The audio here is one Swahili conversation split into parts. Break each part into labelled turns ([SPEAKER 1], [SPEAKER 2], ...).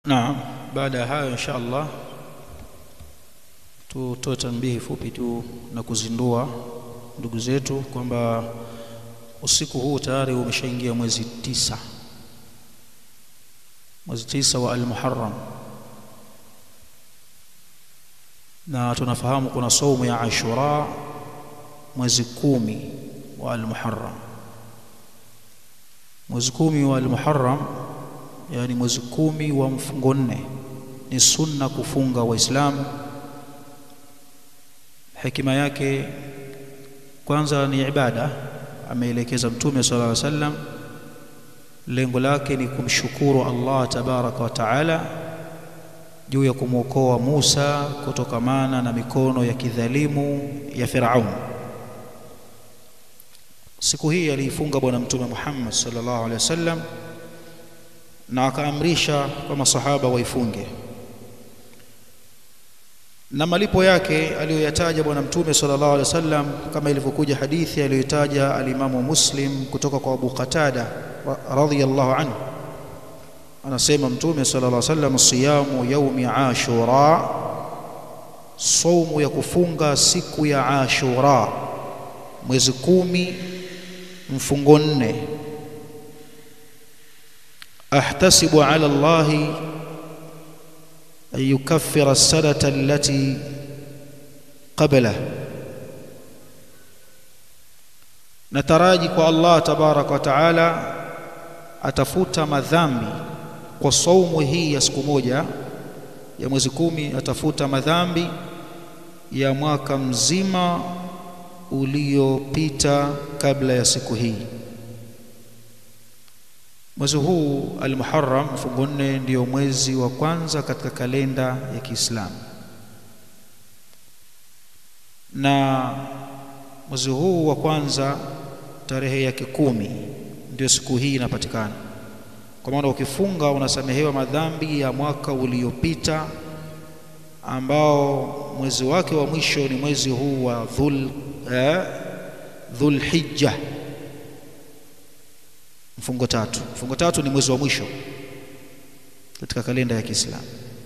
[SPEAKER 1] naam baada ya hayo insha allah tutoe tambihi fupi tu na kuzindua ndugu zetu kwamba usiku huu tayari umeshaingia mwezi tisa mwezi tisa wa al-Muharram na tunafahamu kuna saumu ya Ashura mwezi kumi wa al-Muharram mwezi kumi wa al-Muharram yani mwezi kumi wa mfungo nne ni sunna kufunga waislamu hekima yake kwanza ni ibada ameelekeza mtume sallallahu alaihi wasallam lengo lake ni kumshukuru Allah tabaraka wa taala juu ya kumwokoa Musa kutokamana na mikono ya kidhalimu ya Firaun siku hii aliifunga bwana mtume Muhammad sallallahu alaihi wasallam na akaamrisha kwa masahaba waifunge na malipo yake aliyoyataja bwana mtume sallallahu alaihi wasallam kama ilivyokuja hadithi aliyotaja alimamu Muslim kutoka kwa Abu Qatada radhiyallahu anhu anasema mtume sallallahu alaihi wasallam siyamu yaumi ashura saumu ya kufunga siku ya ashura mwezi kumi mfungo nne ahtasibu ala allahi an yukaffira as-sanata allati qabla nataraji kwa Allah tabarak wa taala atafuta madhambi kwa saumu hii ya siku moja ya mwezi kumi atafuta madhambi ya mwaka mzima uliopita kabla ya siku hii mwezi huu al-Muharram mfungo nne ndio mwezi wa kwanza katika kalenda ya Kiislamu na mwezi huu wa kwanza tarehe yake kumi ndio siku hii inapatikana kwa maana ukifunga unasamehewa madhambi ya mwaka uliopita ambao mwezi wake wa mwisho ni mwezi huu wa dhul eh, dhulhijja mfungo tatu mfungo tatu ni mwezi wa mwisho katika kalenda ya Kiislamu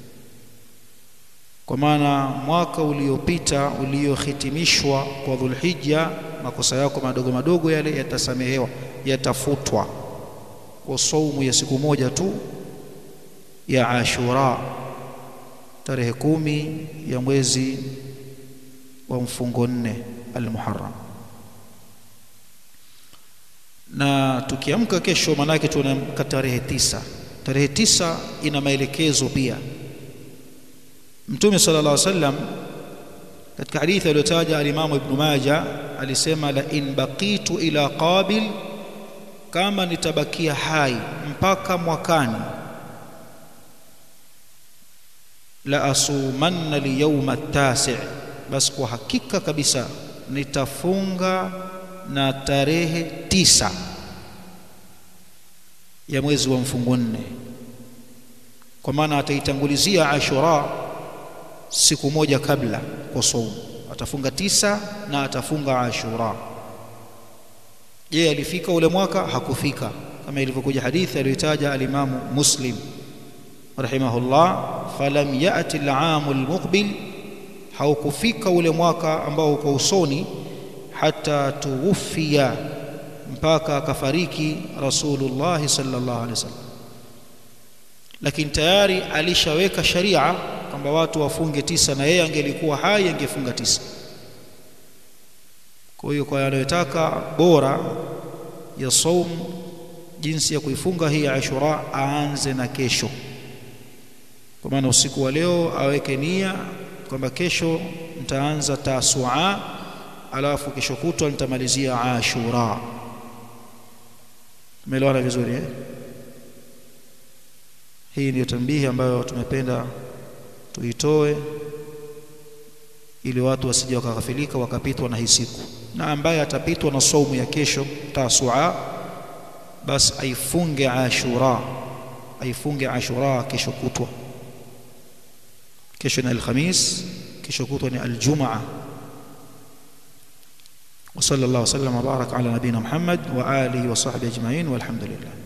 [SPEAKER 1] kwa maana mwaka uliopita uliohitimishwa kwa dhulhijja makosa yako madogo madogo yale yatasamehewa yatafutwa kwa saumu ya siku moja tu ya Ashura tarehe kumi ya mwezi wa mfungo nne al-Muharram na tukiamka kesho manake tunaamka tarehe tisa tarehe tisa ina maelekezo pia Mtume sallallahu alaihi wasallam katika hadithi aliyotaja al-Imam Ibn Majah alisema la in baqitu ila qabil kama nitabakia hai mpaka mwakani la asumanna liyawma tasi basi kwa hakika kabisa nitafunga na tarehe tisa ya mwezi wa mfungo nne kwa maana ataitangulizia Ashura siku moja kabla kwa saumu atafunga tisa na atafunga Ashura je alifika ule mwaka hakufika kama ilivyokuja hadithi aliyotaja alimamu Muslim rahimahullah falam yati al-aam al-muqbil haukufika ule mwaka ambao uko usoni hata tuwufia mpaka akafariki Rasulullah sallallahu alaihi wasallam lakini tayari alishaweka sharia kwamba watu wafunge tisa na yeye angelikuwa hai angefunga tisa kwa hiyo kwa yanayotaka bora ya saum jinsi ya kuifunga hii Ashura aanze na kesho kwa maana usiku wa leo aweke nia kwamba kesho nitaanza Tasua alafu kesho kutwa nitamalizia Ashura umeelewana vizuri eh hii ndiyo tambihi ambayo tumependa tuitoe ili watu wasije wakaghafilika wakapitwa na hii siku na ambaye atapitwa na saumu ya kesho Tasua basi aifunge Ashura aifunge Ashura kesho kutwa kesho ni Alhamis kesho kutwa ni Aljumaa وصلى الله وسلم وبارك على نبينا محمد وآله وصحبه أجمعين والحمد لله